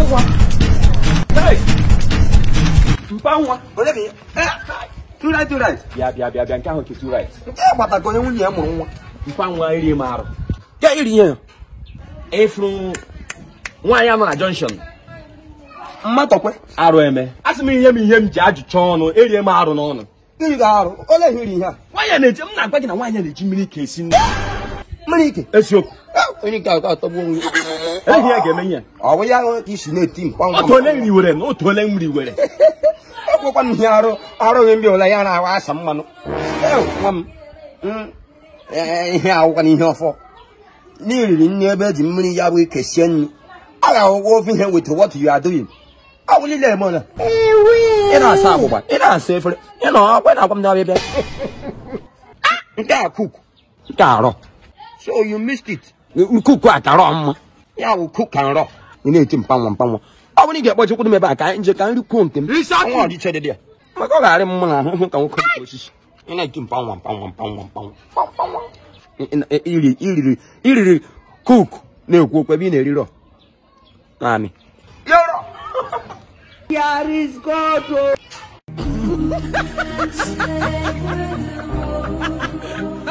nwa Hey! mpa nwa onye bụ ya two right two right bịa bịa bịa bịa nke ahụ ketu right nke gbatago onye nwunye ya mụrụ nwa mpa nwa iri m arụ ya iri ihe ya ịfụrụ nwaanyị a nọ na junction mmatọkwe arụ eme a sị m ihe m ihe m ji ajụcha ọnụ erie m arụ n'ọnụ iri ga-arụ ole ihe iri ihe a nwaanyị a na-eji m na-agwa gị na nwaanyị a na-eji mmiri ka esi nri mmiri ike eziokwu onye nke ahụ atọgbu onwe ya ehi ya ga-eme ihe ọ bụ ya ka isi na-eti mkpa nwa otu ole nri were na otu ole nri were ọgwụkwa m ihe arụ arụghị mbi ụla ya na-awa asa mmanụ Ew, nwa m Mm, eh, ihe awụkwa na ihe ọfọ n'iriri nri ebe eji mmiri ya bụ ike sie nri a ga-awụgwọ ofe ihe with what you are doing awụlile eme ọla ị na-asa agbụgba ị na-asa efere ị nọ akwa na-agwa m na-abịa nke a cook nke arọ so you missed it kuku akarọ mma ya bụ cook and raw ị na-eti mpanwa mpanwa ọ bụrụ ị ga-akpọchekwu m ebe a ka anyị nje ka nri kwuo nke m nwa ọdịche dị dị ya maka ọ ga-arị m mma na ahụ ka nwoke dị ka osisi ị na-eti mpanwa mpanwa mpanwa mpanwa mpanwa Ị- ị- iriri iriri iriri kuku na-ekwu okwu ebe ị na-eri rọ naanị Here is God. oh.